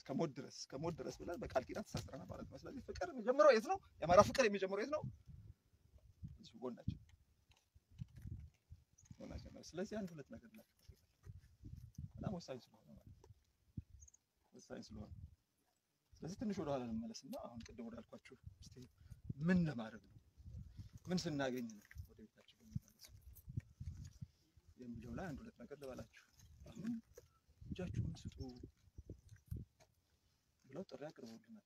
እስከ ሞት ድረስ እስከ ሞት ድረስ ብለን በቃል ኪዳን ተሳስረናል ማለት ነው። ስለዚህ ፍቅር የሚጀምረው የት ነው? የአማራ ፍቅር የሚጀምረው የት ነው? እዚሁ ጎናችን ጎናችን ነው። ስለዚህ አንድ ሁለት ነገር ናቸው በጣም ወሳኝ ስለሆነ ማለት ነው። ወሳኝ ስለሆነ ስለዚህ ትንሽ ወደ ኋላ ልመለስና አሁን ቅድም ወዳልኳችሁ እስቲ ምን ለማድረግ ነው ምን ስናገኝ ነው ወደ ቤታችን የምንመለሰው የሚለው ላይ አንድ ሁለት ነገር ልበላችሁ። አሁን እጃችሁን ስጡ ብለው ጥሪ አቅርበውልናል።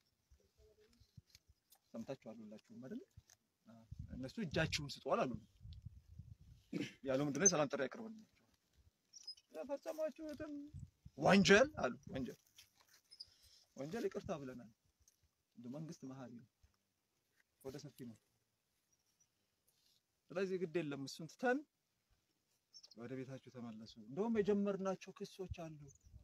ሰምታችኋል ሁላችሁም አይደል? አዎ። እነሱ እጃችሁን ስጡ አላሉ ያለው ምንድን ነው? የሰላም ጥሪ አቅርበውልናል። የፈጸማችሁትም ወንጀል አሉ ወንጀል ወንጀል ይቅርታ ብለናል። እንደ መንግስት መሀሪ ነው፣ ወደ ሰፊ ነው። ስለዚህ ግድ የለም እሱን ትተን ወደ ቤታችሁ ተመለሱ። እንደውም የጀመርናቸው ክሶች አሉ።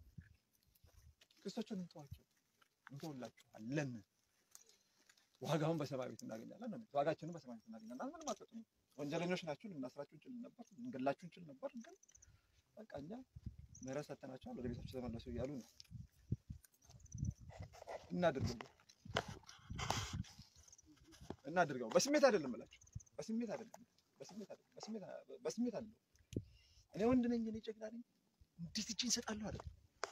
ክሶቹን እንተዋቸው፣ እንተውላችኋለን። ዋጋውን በሰማይ ቤት እናገኛለን ነው የሚሉት። ዋጋችንን በሰማይ ቤት እናገኛለን። ምንም አትሰጡም። ወንጀለኞች ናችሁ፣ ልናስራችሁ እንችል ነበር፣ ልንገላችሁ እንችል ነበር። ግን በቃ እኛ ምህረት ሰጥተናቸዋል፣ ወደ ቤታችሁ ተመለሱ እያሉ ነው። እናድርገው እናድርገው። በስሜት አይደለም እላችሁ፣ በስሜት አይደለም፣ በስሜት አይደለም፣ በስሜት በስሜት አይደለም። እኔ ወንድ ነኝ፣ እኔ ጀግና ነኝ፣ እንዴት እጄን እሰጣለሁ አይደለም።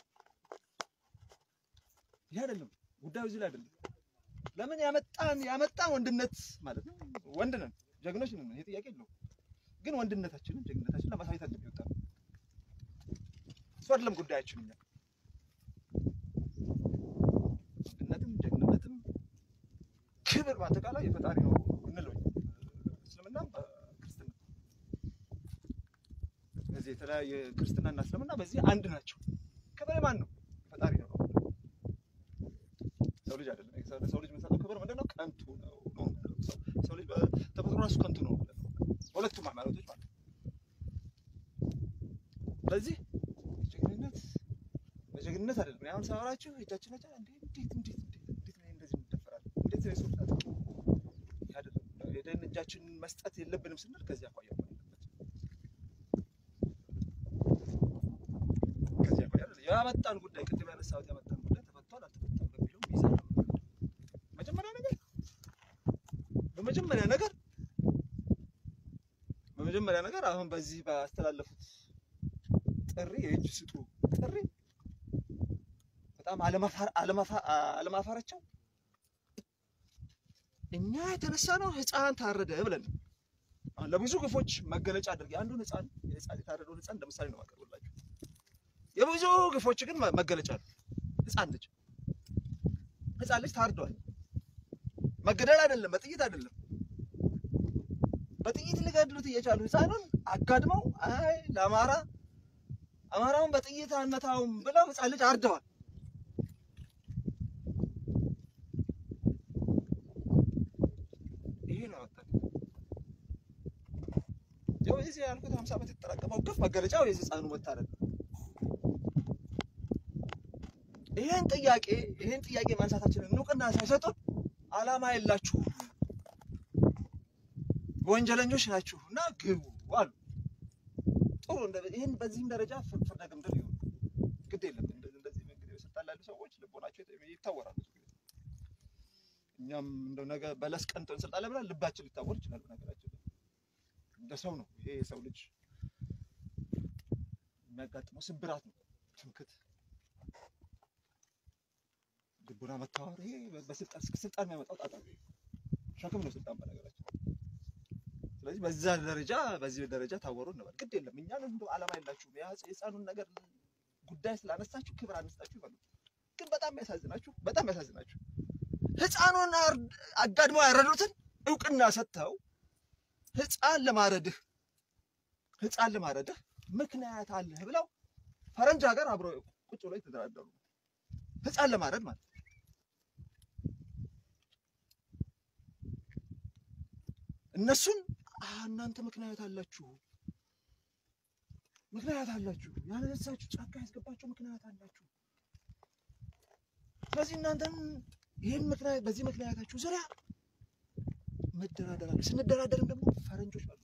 ይሄ አይደለም ጉዳዩ፣ እዚህ ላይ አይደለም። ለምን ያመጣን ያመጣን ወንድነት ማለት ነው። ወንድ ነን፣ ጀግኖች ነን፣ ይሄ ጥያቄ የለውም። ግን ወንድነታችንን ጀግንነታችንን ለማሳየት አይደለም የወጣ ነው። እሱ አይደለም ጉዳያችን እኛ ወንድነትም ጀግንነትም ክብር በአጠቃላይ የፈጣሪ ነው እንለው እስልምናም ክርስትና በዚህ የተለያየ ክርስትናና እስልምና በዚህ አንድ ናቸው። ክብር ማን ነው? ፈጣሪ ነው። ሰው ልጅ አይደለም። ሰው ልጅ የምንሰጠው ክብር ምንድን ነው? ከንቱ ነው ነው የምንለው። ሰው- ሰው ልጅ በተፈጥሮ ራሱ ከንቱ ነው ማለት ነው። በሁለቱም ሃይማኖቶች ማለት ነው። ስለዚህ ጀግንነት በጀግንነት አይደለም። አሁን ሳወራችሁ እጃችን ነጫ እንዴ እንዴት እንዴት እንዴት እንዴት ነው እንደዚህ እንደፈራለን? እንዴት ነው ሰው ታዲያ ይሄ አይደለም። ሄደን እጃችንን መስጠት የለብንም ስንል ከዚህ አኳያ ነው ከዚህ አኳያ አይደለም። ያመጣን ጉዳይ ቅድም ያነሳሁት ያመጣን ጉዳይ ተፈቷል አልተፈታም በሚለው ሚዛን ነው የምንሄደው። መጀመሪያ ነገር በመጀመሪያ ነገር በመጀመሪያ ነገር አሁን በዚህ ባስተላለፉት ጥሪ የእጅ ስጡ ጥሪ በጣም አለማፋር- አለማፋ- አለማፋራቸው እኛ የተነሳ ነው ህፃን ታረደ ብለን ነው። አሁን ለብዙ ግፎች መገለጫ አድርጌ አንዱን ህፃን የህፃን የታረደውን ህፃን እንደ ምሳሌ ነው የማቀርብላችሁ። የብዙ ግፎች ግን መ- መገለጫ ነው። ህፃን ልጅ ህፃን ልጅ ታርዷል። መገደል አይደለም፣ በጥይት አይደለም። በጥይት ሊገድሉት እየቻሉ ህፃኑን አጋድመው አይ ለአማራ አማራውን በጥይት አንመታውም ብለው ህፃን ልጅ አርደዋል። ይሄ ነው ያወጣን። ያው የዚህ ያልኩት 50 ዓመት የተጠራቀመው ግፍ መገለጫው የዚህ ህፃኑ መታረድ ነው። ይሄን ጥያቄ ይሄን ጥያቄ ማንሳታችንን እውቅና ሳይሰጡን አላማ የላችሁም ወንጀለኞች ናችሁ እና ግቡ አሉ። ጥሩ እንደ- ይህን በዚህም ደረጃ ፍር- ፍርደ ገምድል ይሁን ግድ የለም። እንደ- እንደዚህ እንግዲህ ስልጣን ላሉ ሰዎች ልቦናቸው የተ- ይታወራል። ብዙ ጊዜ እኛም እንደው ነገ በለስ ቀንቶን ስልጣን ላይ ብለን ልባችን ሊታወር ይችላል። ነገራችን እንደ ሰው ነው። ይሄ የሰው ልጅ የሚያጋጥመው ስብራት ነው። ትምክት፣ ልቡና መታወር፣ ይሄ በስልጣን ስልጣን የሚያመጣው ጣጣ ነው። ሸክም ነው ስልጣን በነገራችን ስለዚህ በዛ ደረጃ በዚህ ደረጃ ታወሩ እንበል። ግድ የለም እኛን እንደው ዓላማ የላችሁም የህፃኑን ነገር ጉዳይ ስላነሳችሁ ክብር አነሳችሁ ይበሉ። ግን በጣም ያሳዝናችሁ በጣም ያሳዝናችሁ ህፃኑን አር- አጋድመው ያረዱትን እውቅና ሰጥተው ህፃን ለማረድህ ህፃን ለማረድህ ምክንያት አለህ ብለው ፈረንጅ ሀገር አብረው ቁጭ ብለው የተደራደሩ ህፃን ለማረድ ማለት ነው። እነሱን "አ፣ እናንተ ምክንያት አላችሁ ምክንያት አላችሁ ያነሳችሁ ጫካ ያስገባችሁ ምክንያት አላችሁ። ስለዚህ እናንተም ይህን ምክንያት በዚህ ምክንያታችሁ ዙሪያ መደራደር አለ። ስንደራደርም ደግሞ ፈረንጆች ባሉበት፣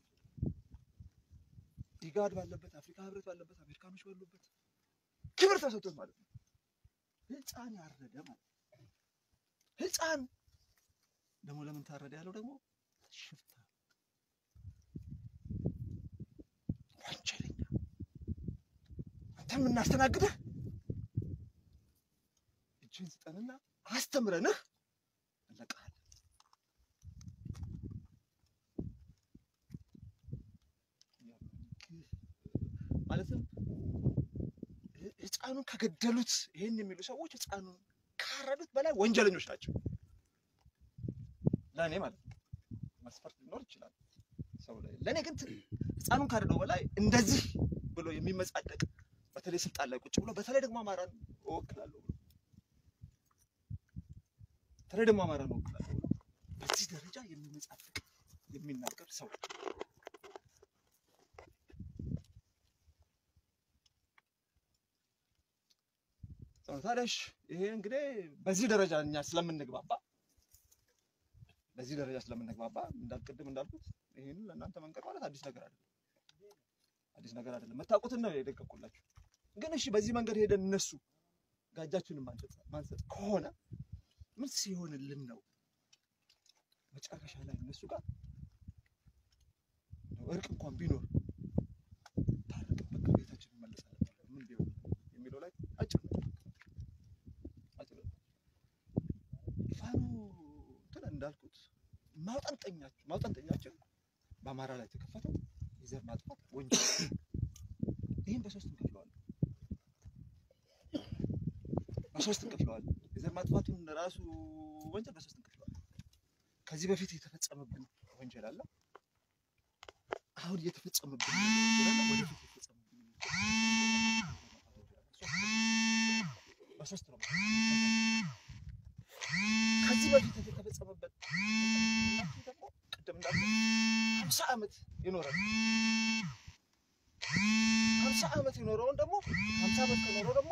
ኢጋድ ባለበት፣ አፍሪካ ህብረት ባለበት፣ አሜሪካኖች ባሉበት ክብር ተሰጥቶት ማለት ነው። ህፃን ያረደ ማለት ነው። ህፃን ደግሞ ለምን ታረደ ያለው ደግሞ ሽፍታ ወንጀለኛ አንተ የምናስተናግድህ እጅህን ስጠንና አስተምረንህ እንለቅሃለን። ማለትም ህፃኑን ከገደሉት ይህን የሚሉ ሰዎች ህፃኑን ካረዱት በላይ ወንጀለኞች ናቸው። ለእኔ ማለት ነው። መስፈርት ሊኖር ይችላል ሰው ላይ። ለእኔ ግን ህፃኑን ካረደው በላይ እንደዚህ ብሎ የሚመጻደቅ በተለይ ስልጣን ላይ ቁጭ ብሎ በተለይ ደግሞ አማራን እወክላለሁ ብሎ በተለይ ደግሞ አማራን እወክላለሁ ብሎ በዚህ ደረጃ የሚመጻደቅ የሚናገር ሰው ታዲያሽ ይሄ እንግዲህ በዚህ ደረጃ እኛ ስለምንግባባ በዚህ ደረጃ ስለምንግባባ እንዳልቅድም እንዳልኩት ይሄን ለእናንተ መንገር ማለት አዲስ ነገር አይደለም። አዲስ ነገር አይደለም። መታወቁትን ነው የደቀቁላችሁ። ግን እሺ በዚህ መንገድ ሄደን እነሱ ጋጃችንን ማንሰጥ ከሆነ ምን ሲሆንልን ነው መጨረሻ ላይ እነሱ ጋር እርቅ እንኳን ቢኖር ታረቅን በቃ ቤታችን እንመለሳለን ምን ቢሆን የሚለው ላይ አጭር ነው። አጭር ነው። ፋኖ እንትን እንዳልኩት ማውጠንጠኛችን ማውጠንጠኛችን በአማራ ላይ የተከፈተው የዘር ማጥፋት ወንጀል ይህም በሶስት እንከፍለዋለን። በሶስት እንከፍለዋለን። የዘር ማጥፋቱን ራሱ ወንጀል በሶስት እንከፍለዋለን። ከዚህ በፊት የተፈጸመብን ወንጀል አለ። አሁን እየተፈጸመብን ያለው ወንጀል አለ። ወደፊት የተፈጸመብን በሶስት ነው። ከዚህ በፊት የተፈጸመበት ደግሞ ቅድም እንዳልኩት ሀምሳ ዓመት የኖረ ሀምሳ ዓመት የኖረውን ደግሞ ሀምሳ ዓመት ከኖረው ደግሞ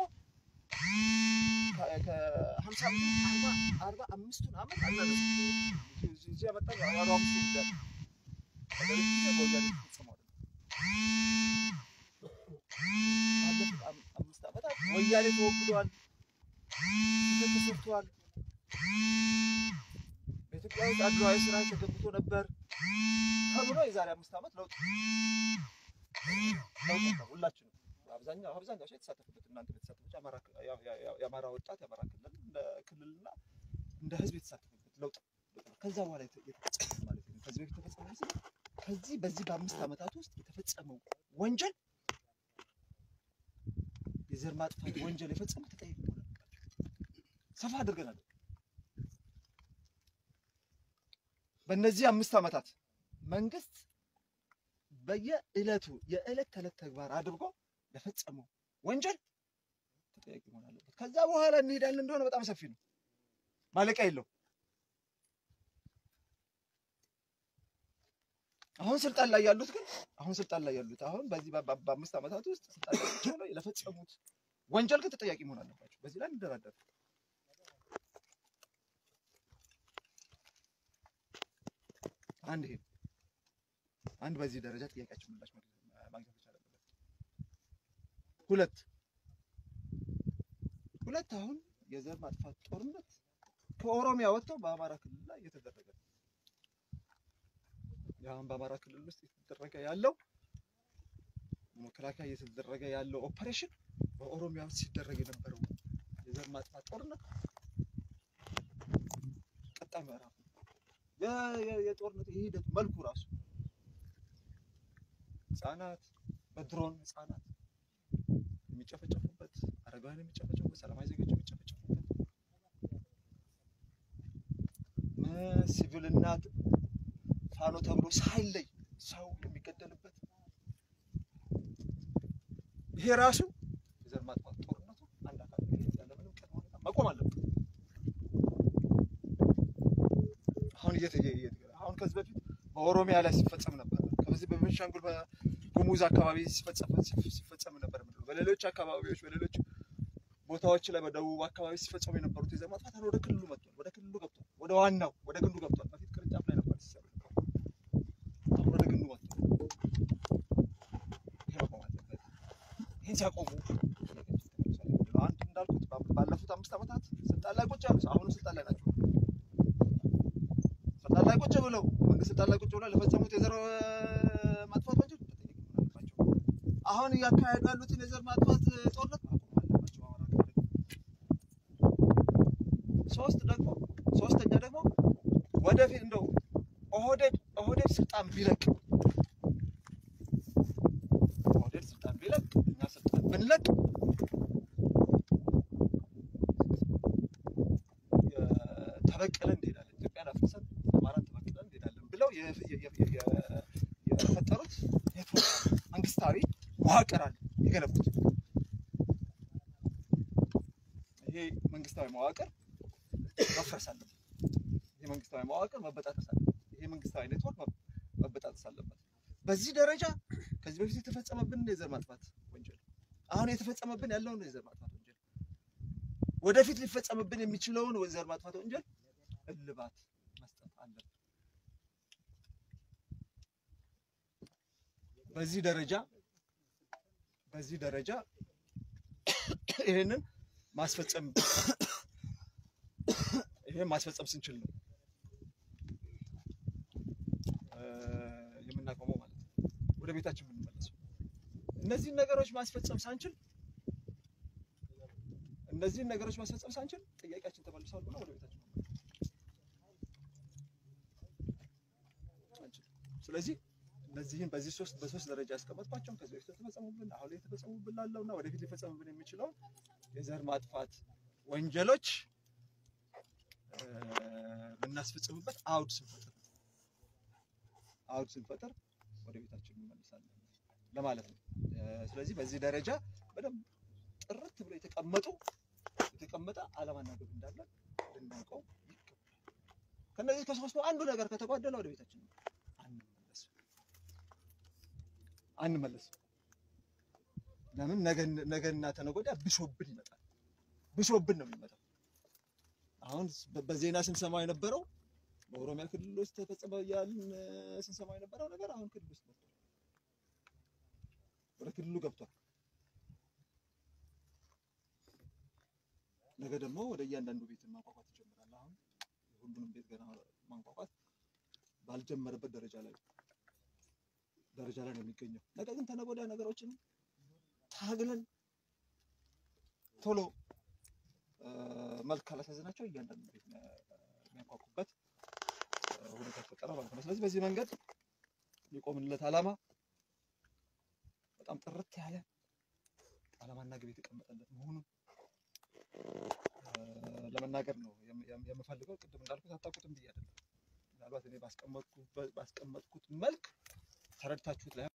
ከሀምሳ ዓመት አርባ አምስቱን ዓመት አናነሳ እዚህ ያመጣ አርባ አምስቱ ጉዳይ ነገሮች ጊዜ በወያኔ ተፈጽመዋል። ባለፉት አምስት ዓመታት ወያኔ ተወግዷል፣ ስህተት ተሰርቷል። በኢትዮጵያ ውስጥ አድሏዊ ስራ ተገብቶ ነበር ተብሎ የዛሬ አምስት ዓመት ለውጥ ለውጥ ነበር። ሁላችንም አብዛኛው አብዛኛው ሰው የተሳተፈበት እናንተ የተሳተፈች የአማራ ወጣት የአማራ ክልል እንደ ክልልና እንደ ህዝብ የተሳተፈበት ለውጥ ከዛ በኋላ የተፈጸመ ማለት ነው። ከዚህ በፊት የተፈጸመ ህዝብ ከዚህ በዚህ በአምስት ዓመታት ውስጥ የተፈጸመው ወንጀል የዘር ማጥፋት ወንጀል የፈጸመ ተጠያቂ መሆን አለባቸው። ሰፋ አድርገናል። በእነዚህ አምስት ዓመታት መንግስት በየዕለቱ የዕለት ተዕለት ተግባር አድርጎ ለፈጸመው ወንጀል ተጠያቂ መሆን አለበት። ከዛ በኋላ እንሄዳለን እንደሆነ በጣም ሰፊ ነው፣ ማለቂያ የለው። አሁን ስልጣን ላይ ያሉት ግን አሁን ስልጣን ላይ ያሉት አሁን በዚህ በአምስት ዓመታት ውስጥ ስልጣን ላይ ሆነው ለፈጸሙት ወንጀል ግን ተጠያቂ መሆን አለባቸው። በዚህ ላይ እንደራደር አንድ ይሄ አንድ በዚህ ደረጃ ጥያቄያችን ምላሽ ማግኘት መቻል አለበት። ሁለት ሁለት አሁን የዘር ማጥፋት ጦርነት ከኦሮሚያ ወጥተው በአማራ ክልል ላይ እየተደረገ ነው። አሁን በአማራ ክልል ውስጥ እየተደረገ ያለው መከላከያ እየተደረገ ያለው ኦፐሬሽን በኦሮሚያ ውስጥ ሲደረግ የነበረው የዘር ማጥፋት ጦርነት ቀጣይ ምዕራፍ ነው። የጦርነት የሂደቱ መልኩ ራሱ ህጻናት በድሮን ህጻናት የሚጨፈጨፉበት፣ አረጋውያን የሚጨፈጨፉበት፣ ሰላማዊ ዜጎች የሚጨፈጨፉበት፣ ሲቪልና ፋኖ ተብሎ ሳይለይ ሰው የሚገደልበት ይሄ ራሱ የዘር ማጥፋት ጦርነቱ አንድ አካል ያለምንም ቅድመ ሁኔታ መቆም አለበት። አሁን አሁን ከዚህ በፊት በኦሮሚያ ላይ ሲፈጸም ነበር። ከዚህ በቤንሻንጉል በጉሙዝ አካባቢ ሲፈጸም ነበር። በሌሎች አካባቢዎች በሌሎች ቦታዎች ላይ በደቡብ አካባቢ ሲፈጸሙ የነበሩት የዘር ማጥፋት አሁን ወደ ክልሉ መጥቷል። ወደ ክልሉ ገብቷል። ወደ ዋናው ወደ ግንዱ ገብቷል። በፊት ቅርንጫፍ ላይ ነበር ሲሰሩ አሁን ወደ ግንዱ መጥቷል። ይሄ መቆም አለበት። ይህን ሲያቆሙ አንድ እንዳልኩት ባለፉት አምስት ስልጣን ላይ ቁጭ ያሉ አሁንም ስልጣን ላይ ናቸው። ስልጣን ላይ ቁጭ ብለው መንግስት ስልጣን ላይ ቁጭ ብለው ለፈጸሙት የዘር ማጥፋት ወንጀል ተጠያቂ መሆን አለባቸው። አሁን እያካሄዱ ያሉትን የዘር ማጥፋት ጦርነት ማቆም አለባቸው። አማራ ክልል ሶስት ደግሞ ሶስተኛ ደግሞ ወደፊት እንደው ኦህዴድ ኦህዴድ ስልጣን ቢለቅ ኦህዴድ ስልጣን ቢለቅ እኛ ስልጣን ብንለቅ ተበቅለን እንሄዳለን፣ ኢትዮጵያን አፍርሰን አማራን ተበቅለን እንሄዳለን ብለው የ- የ- የ- የ- የፈጠሩት የፕሮግራም መንግስታዊ መዋቅር አለ የገነቡት። ይሄ መንግስታዊ መዋቅር መፍረስ አለበት። ይሄ መንግስታዊ መዋቅር መበጣጠስ አለበት። ይሄ መንግስታዊ ኔትወርክ መ- መበጣጠስ አለበት። በዚህ ደረጃ ከዚህ በፊት የተፈጸመብን የዘር ማጥፋት ወንጀል አሁን የተፈጸመብን ያለውን የዘር ማጥፋት ወንጀል ወደፊት ሊፈጸምብን የሚችለውን የዘር ማጥፋት ወንጀል እልባት መስጠት አለብን። በዚህ ደረጃ በዚህ ደረጃ ይሄንን ማስፈጸም ይሄን ማስፈጸም ስንችል ነው እ የምናቆመው ማለት ነው። ወደ ቤታችን የምንመለሰው እነዚህን ነገሮች ማስፈጸም ሳንችል እነዚህን ነገሮች ማስፈጸም ሳንችል ጥያቄያችን ተመልሷል ብሎ ወደ ቤታችን አንችልም። ስለዚህ እነዚህን በዚህ ሶስት በሶስት ደረጃ ያስቀመጥኳቸውን ከዚህ በፊት የተፈጸሙብን አሁን ላይ የተፈጸሙብን ላለው እና ወደፊት ሊፈጸሙብን የሚችለው የዘር ማጥፋት ወንጀሎች እ የምናስፈጽምበት አውድ ስንፈጥር ነው። አውድ ስንፈጥር ወደ ቤታችን እንመልሳለን ለማለት ነው። እ ስለዚህ በዚህ ደረጃ በደንብ ጥርት ብሎ የተቀመጡ የተቀመጠ ዓላማና ግብ እንዳለ ልናውቀው ይገባል። ከነዚህ ከሶስቱ አንዱ ነገር ከተጓደለ ወደ ቤታችን አንመለስም አንመለስም። ለምን ነገ- ነገና ተነገ ወዲያ ብሶብን ይመጣል። ብሶብን ነው የሚመጣው። አሁን በ- በዜና ስንሰማው የነበረው በኦሮሚያ ክልል ውስጥ ተፈጸመ እያልን እ፣ ስንሰማው የነበረው ነገር አሁን ክልል ውስጥ ገብቷል። ወደ ክልሉ ገብቷል። ነገ ደግሞ ወደ እያንዳንዱ ቤት ማንኳኳት ይጀምራል። አሁን የሁሉንም ቤት ገና ማንኳኳት ባልጀመረበት ደረጃ ላይ ደረጃ ላይ ነው የሚገኘው። ነገር ግን ተነገ ወዲያ ነገሮችን ታግለን ቶሎ እ፣ መልክ ካላሳዘናቸው እያንዳንዱ ቤት የሚያንኳኩበት እ፣ ሁኔታ ይፈጠራል ማለት ነው። ስለዚህ በዚህ መንገድ የቆምንለት ዓላማ በጣም ጥርት ያለ ዓላማና ግብ የተቀመጠለት መሆኑን እ፣ ለመናገር ነው የም- የም- የምፈልገው። ቅድም እንዳልኩት አታውቁትም ብዬ አይደለም። ምናልባት እኔ ባስቀመጥኩት ባስቀመጥኩት መልክ ተረድታችሁት ላይ